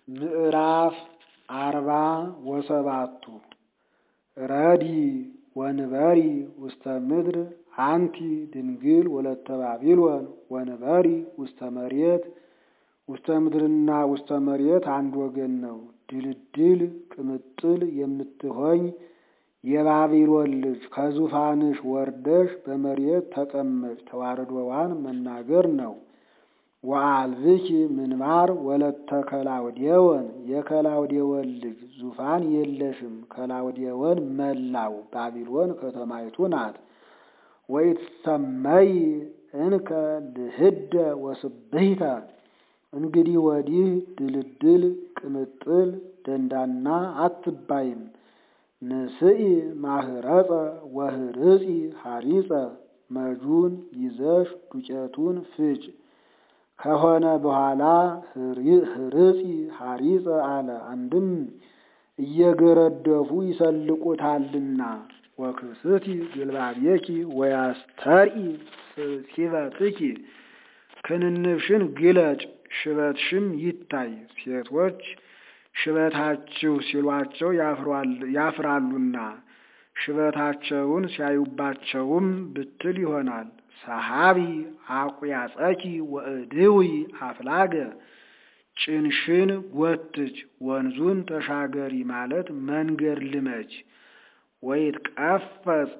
ምዕራፍ አርባ ወሰባቱ ረዲ ወንበሪ ውስተ ምድር አንቲ ድንግል ወለተ ባቢሎን ወንበሪ ውስተ መሬት ውስተ ምድርና ውስተ መሬት አንድ ወገን ነው። ድልድል ቅምጥል የምትሆኝ የባቢሎን ልጅ ከዙፋንሽ ወርደሽ በመሬት ተቀመጭ ተዋረዶዋን መናገር ነው። ወአልብኪ ምንባር ወለተ ከላውዴዎን የከላውዴዎን ልጅ ዙፋን የለሽም። ከላውዴዎን መላው ባቢሎን ከተማይቱ ናት። ወይትሰመይ እንከ ልህደ ወስብሂተ እንግዲህ ወዲህ ድልድል ቅምጥል ደንዳና አትባይም። ንስኢ ማህረፀ ወህርጺ ሐሪፀ መጁን ይዘሽ ዱቄቱን ፍጭ ከሆነ በኋላ ህርጺ ሐሪፀ አለ። አንድም እየገረደፉ ይሰልቁታልና። ወክስቲ ግልባቤኪ ወያስተርኢ ሲበትኪ ክንንፍሽን ግለጭ ሽበትሽም ይታይ። ሴቶች ሽበታችሁ ሲሏቸው ያፍራሉና ሽበታቸውን ሲያዩባቸውም ብትል ይሆናል። ሰሃቢ አቁያጸኪ ወእድዊ አፍላገ ጭንሽን ጎትች ወንዙን ተሻገሪ ማለት መንገድ ልመች። ወይትቀፈጽ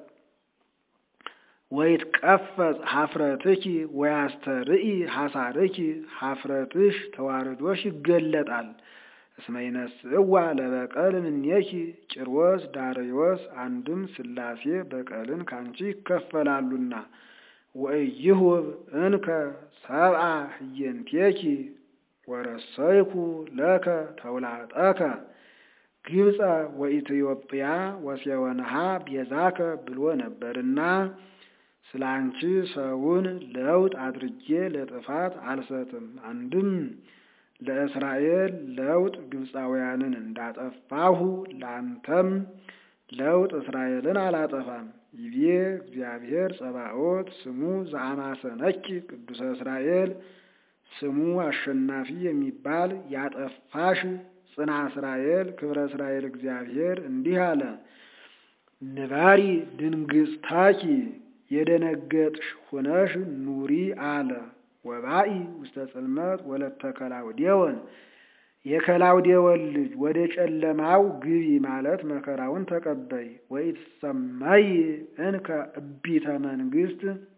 ወይትቀፈጽ ሀፍረትኪ ወያስተርኢ ሐሳርኪ ሀፍረትሽ ተዋርዶሽ ይገለጣል። እስመ ይነስእዋ ለበቀል እምኔኪ ጭርወስ ዳርዮስ አንድም ሥላሴ በቀልን ካንቺ ይከፈላሉና። ወኢይሁብ እንከ ሰብአ ህየንቴኪ ወረሰይኩ ለከ ተውላጠከ ግብፀ ወኢትዮጵያ ወሴወንሃ ቤዛከ ብሎ ነበርና ስለ አንቺ ሰውን ለውጥ አድርጌ ለጥፋት አልሰጥም። አንድም ለእስራኤል ለውጥ ግብፃውያንን እንዳጠፋሁ ለአንተም ለውጥ እስራኤልን አላጠፋም። ይቤ እግዚአብሔር ጸባኦት ስሙ ዘአማሰነኪ ቅዱሰ እስራኤል ስሙ አሸናፊ የሚባል ያጠፋሽ ጽና እስራኤል ክብረ እስራኤል እግዚአብሔር እንዲህ አለ። ንባሪ ድንግጽታኪ የደነገጥሽ ሁነሽ ኑሪ አለ። ወባኢ ውስተ ጽልመት ወለተ ከላውዴዎን የከላውዴዎን ልጅ ወደ ጨለማው ግቢ ማለት መከራውን ተቀበይ። ወኢትሰመይ እንከ እቢተ መንግስት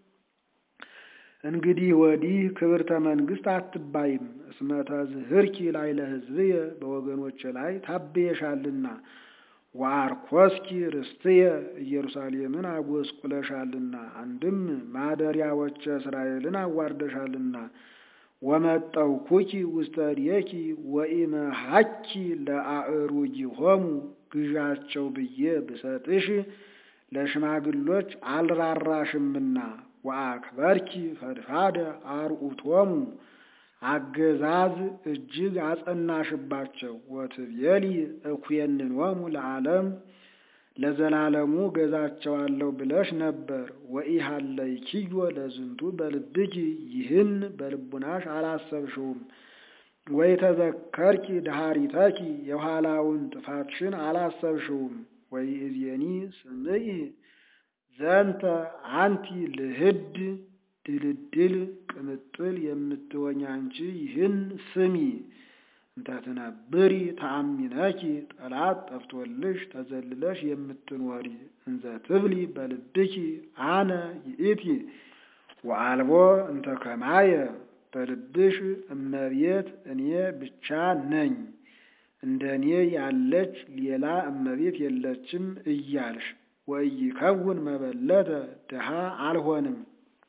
እንግዲህ ወዲህ ክብርተ መንግስት አትባይም። እስመ ተዝህርኪ ላይ ለሕዝብየ በወገኖች ላይ ታብየሻልና። ወአርኮስኪ ርስትየ ኢየሩሳሌምን አጎስቁለሻልና። አንድም ማደሪያዎቸ እስራኤልን አዋርደሻልና። ወመጠውኩኪ ውስተ እዴኪ ወኢመሃኪ ለአእሩጊሆሙ ግዣቸው ብዬ ብሰጥሽ ለሽማግሎች አልራራሽምና። ወአክበርኪ ፈድፋደ አርዑቶሙ አገዛዝ እጅግ አጸናሽባቸው። ወትቤሊ እኩየንኖሙ ለዓለም ለዘላለሙ ገዛቸዋለሁ ብለሽ ነበር። ወኢሃለይኪዮ ለዝንቱ በልብኪ ይህን በልቡናሽ አላሰብሽውም። ወይተዘከርኪ ድሃሪተኪ የኋላውን ጥፋትሽን አላሰብሽውም። ወይእዜኒ ስምዒ ዘንተ አንቲ ልህድ ድልድል ቅምጥል የምትሆኝ አንቺ ይህን ስሚ። እንተትነብሪ ተአሚነኪ ጠላት ጠፍቶልሽ ተዘልለሽ የምትኖሪ እንዘ ትብሊ በልብኪ አነ ይእቲ ወአልቦ እንተ ከማየ በልብሽ እመቤት እኔ ብቻ ነኝ እንደ እኔ ያለች ሌላ እመቤት የለችም እያልሽ ወኢይከውን መበለተ ድሃ አልሆንም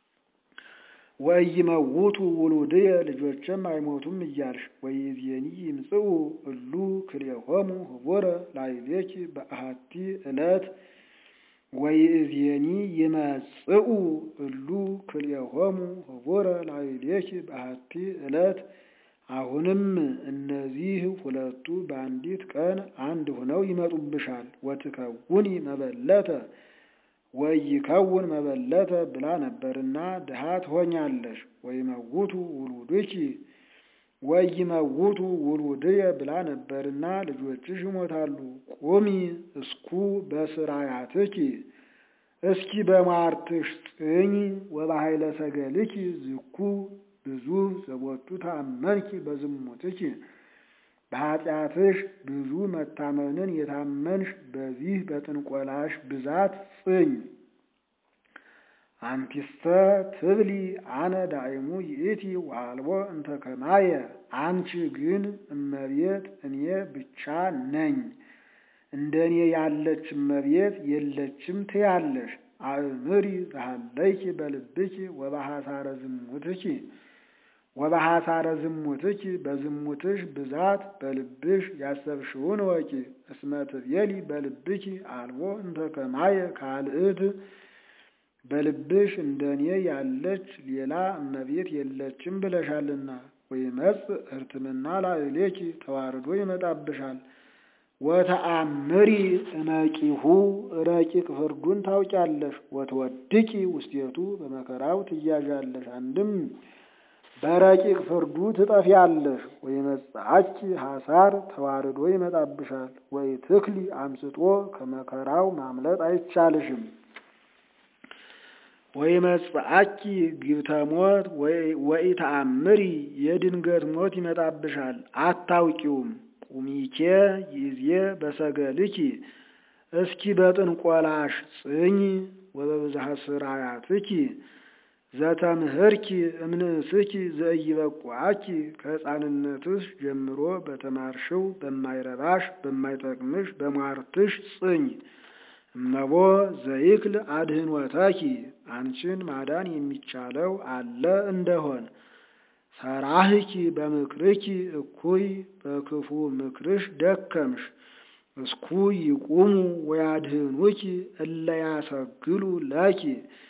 ወኢይመውቱ ውሉድየ ልጆችም አይሞቱም እያልሽ ወይእዜኒ ይምጽኡ እሉ ክልኤሆሙ ህቡረ ላዕሌኪ በአሐቲ ዕለት ወይእዜኒ ይመጽኡ እሉ ክልኤሆሙ ህቡረ ላዕሌኪ በአሐቲ ዕለት አሁንም እነዚህ ሁለቱ በአንዲት ቀን አንድ ሆነው ይመጡብሻል። ወትከውኒ መበለተ ወኢይከውን መበለተ ብላ ነበርና ድሃ ትሆኛለሽ። ወይመውቱ ውሉድኪ ወይመውቱ ውሉድየ ብላ ነበርና ልጆችሽ ይሞታሉ። ቁሚ እስኩ በስራያትኪ እስኪ በሟርትሽ ጽኝ ወበኃይለ ሰገልኪ ዝኩ ብዙ ዘቦቱ ታመንኪ በዝሙትኪ በኃጢአትሽ ብዙ መታመንን የታመንሽ በዚህ በጥንቆላሽ ብዛት ጽኝ። አንቲስተ ትብሊ አነ ዳይሙ ይእቲ ወአልቦ እንተ ከማየ አንቺ ግን እመቤት እኔ ብቻ ነኝ እንደኔ ያለች እመቤት የለችም ትያለሽ። አእምሪ ዘሃለይኪ በልብኪ ወበሐሳረ ዝሙትኪ ወበሐሳረ ዝሙትኪ በዝሙትሽ ብዛት በልብሽ ያሰብሽውን ወቂ። እስመ ትቤሊ በልብኪ አልቦ እንተ ከማየ ካልእት በልብሽ እንደኔ ያለች ሌላ እመቤት የለችም ብለሻልና። ወይመጽእ ሕርትምና ላዕሌኪ ተዋርዶ ይመጣብሻል። ወተአምሪ እመቂሁ ረቂቅ ፍርዱን ታውቂያለሽ። ወትወድቂ ውስቴቱ በመከራው ትያዣለሽ። አንድም በረቂቅ ፍርዱ ትጠፊያለሽ። ወይመጽአኪ ሐሳር ተዋርዶ ይመጣብሻል። ወይ ትክሊ አምስጦ ከመከራው ማምለጥ አይቻልሽም። ወይመጽአኪ ግብተ ሞት ወኢተአምሪ የድንገት ሞት ይመጣብሻል፣ አታውቂውም። ቁሚኬ ይዜ በሰገልኪ እስኪ በጥንቆላሽ ጽኝ ወበብዝሃ ስራያትኪ ዘተምህርኪ እምንእስኪ ዘኢይበቁዓኪ ከሕፃንነትሽ ጀምሮ በተማርሽው በማይረባሽ በማይጠቅምሽ በሟርትሽ ጽኝ። እመቦ ዘይክል አድህኖተኪ አንቺን ማዳን የሚቻለው አለ እንደሆን ሰራህኪ በምክርኪ እኩይ በክፉ ምክርሽ ደከምሽ። እስኩ ይቁሙ ወያድህኑኪ እለ ያሰግሉ ለኪ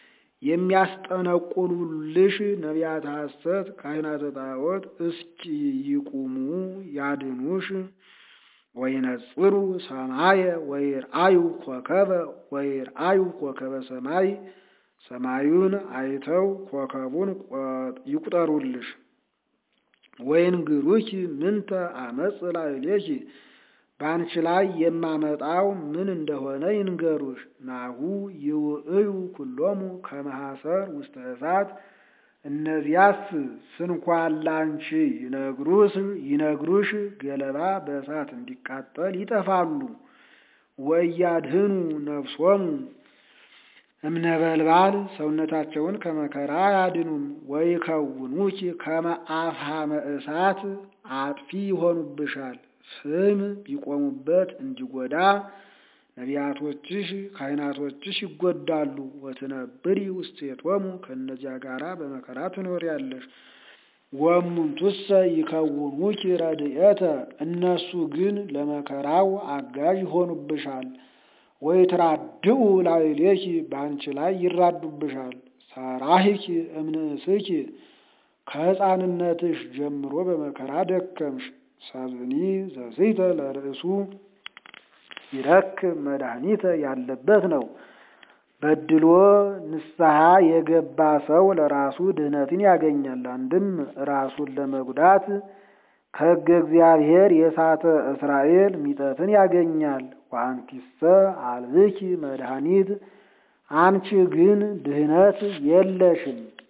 የሚያስጠነቁሉልሽ ነቢያተ ሐሰት ካህናተ ጣዖት እስኪ ይቁሙ ያድኑሽ። ወይነጽሩ ሰማየ ወይርአዩ ኮከበ ወይርአዩ ኮከበ ሰማይ ሰማዩን አይተው ኮከቡን ይቁጠሩልሽ። ወይንግሩኪ ምንተ አመጽ ላዕሌኪ በአንቺ ላይ የማመጣው ምን እንደሆነ ይንገሩሽ። ናሁ ይውእዩ ኩሎሙ ከመሐሰር ውስተ እሳት እነዚያስ ስንኳን ላንቺ ይነግሩስ ይነግሩሽ ገለባ በእሳት እንዲቃጠል ይጠፋሉ። ወያድህኑ ነፍሶሙ እምነበልባል ሰውነታቸውን ከመከራ አያድኑም። ወይከውኑኪ ከመ አፍሃመ እሳት አጥፊ ይሆኑብሻል። ስም ቢቆሙበት እንዲጎዳ ነቢያቶችሽ ካህናቶችሽ ይጎዳሉ። ወትነብሪ ውስቴቶሙ ከእነዚያ ጋራ በመከራ ትኖሪያለሽ። ወእሙንቱሰ ይከውኑኪ ረድኤተ እነሱ ግን ለመከራው አጋዥ ይሆኑብሻል። ወይትራድኡ ላዕሌኪ በአንቺ ላይ ይራዱብሻል። ሰራሂኪ እምንእስኪ ከሕፃንነትሽ ጀምሮ በመከራ ደከምሽ። ሰብእኒ ዘስሕተ ለርእሱ ይረክብ መድኃኒተ ያለበት ነው። በድሎ ንስሐ የገባ ሰው ለራሱ ድህነትን ያገኛል። አንድም ራሱን ለመጉዳት ከሕገ እግዚአብሔር የሳተ እስራኤል ሚጠትን ያገኛል። ወአንቲሰ አልብኪ መድኃኒት አንቺ ግን ድህነት የለሽም።